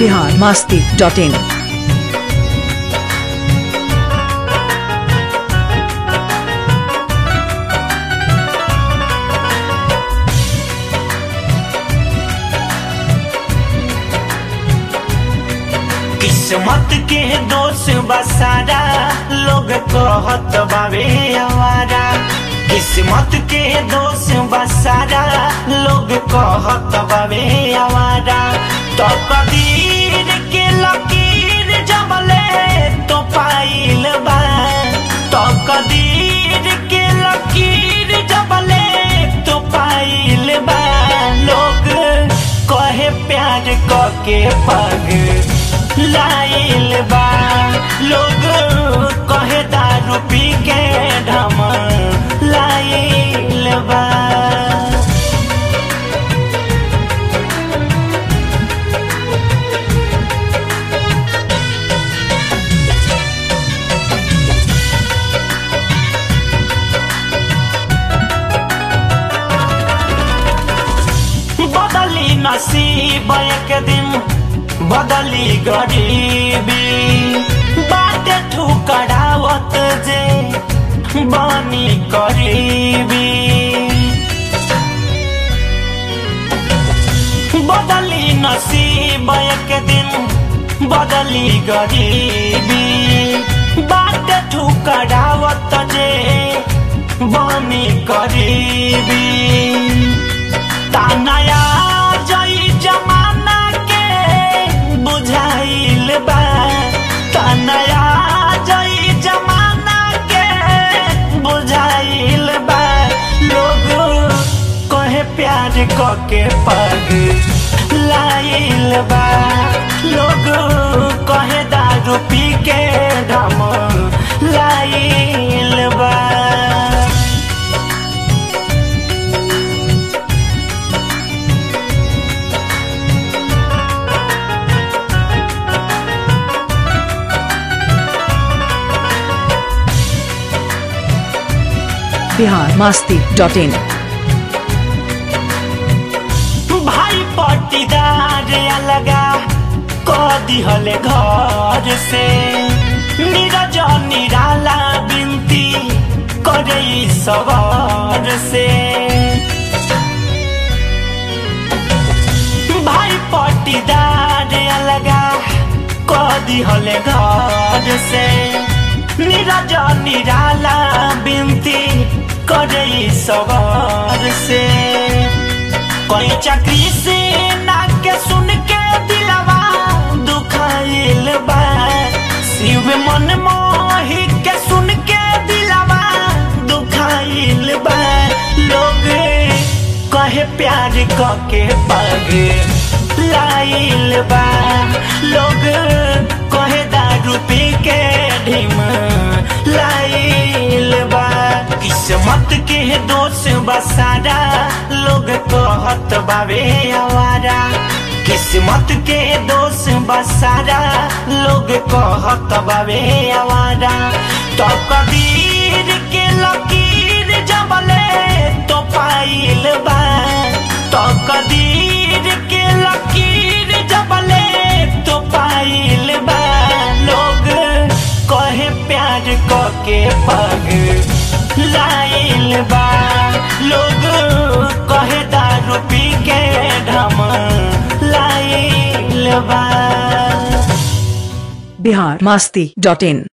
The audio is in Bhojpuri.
बिहार मास्ती डॉट इन किस्मत के दोष बसारा लोग कहत बावे हमारा किस्मत के दोष बसारा लोग कहत बावे हमारा तो कदीर के लकीर जबले तो पाइल बा तो कदीर के लकीर जबले तो पाइल बा लोग कहे प्यार के पग लाइल बा लोग कहे दारू पी के ढम लाइल बा बदली नसीब एक दिन बदली गरीबी बाटे ठुकरावत जे बनी करीबी बदली नसीब एक दिन बदली गरीबी बाटे ठुकरावत जे बनी करीबी तानया जई जमाना के बुझाइल बा तानया जई जमाना के बुझाइल बा लोग कहे प्यार क के पग लाइल बा लोग कहे दारू पी के ढम लाइल बा बिहार मास्ती डॉट इन भाई पट्टीदार अलगा क दिहले घर से नीरज निराला बिनती करे सवार से भाई पट्टीदार अलगा क दिहले घर से नीरज निराला बिनती करे सवार से कोई चक्री से नाक के सुन के दिलवा दुखाइल बा शिव मन मोही के सुन के दिलवा दुखाइल बा लोग कहे प्यार क के पग लाइल बा लोग कहे दारू पी के ढिम लाइल बा किस्मत के दोष बसारा लोग कहत बावे आवारा किस्मत के दोष बसारा लोग कहत बावे आवारा तो कदीर के लकीर जबले तो पाइल बा तो कदीर के लकीर जबले तो पाइल बा लोग कहे प्यार क के पग लाइल बा लोग कहे दारू पी के ढम लाइल बा बिहार मास्ती डॉट इन